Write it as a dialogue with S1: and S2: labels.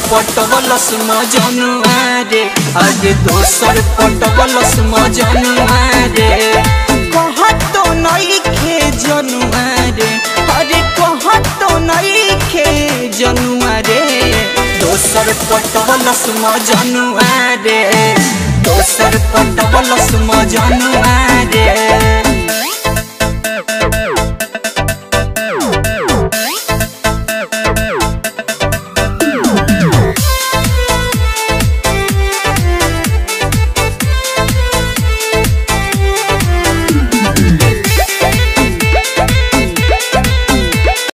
S1: पटवलस मजनुआ रे अरे दोसर पटवलस मजनुआ रे कहतो नइखे जनुआ रे अरे कहतो नइखे जनुआ रे दोसर पटवलस मजनुआ रे दोसर पटवलस मजनुआ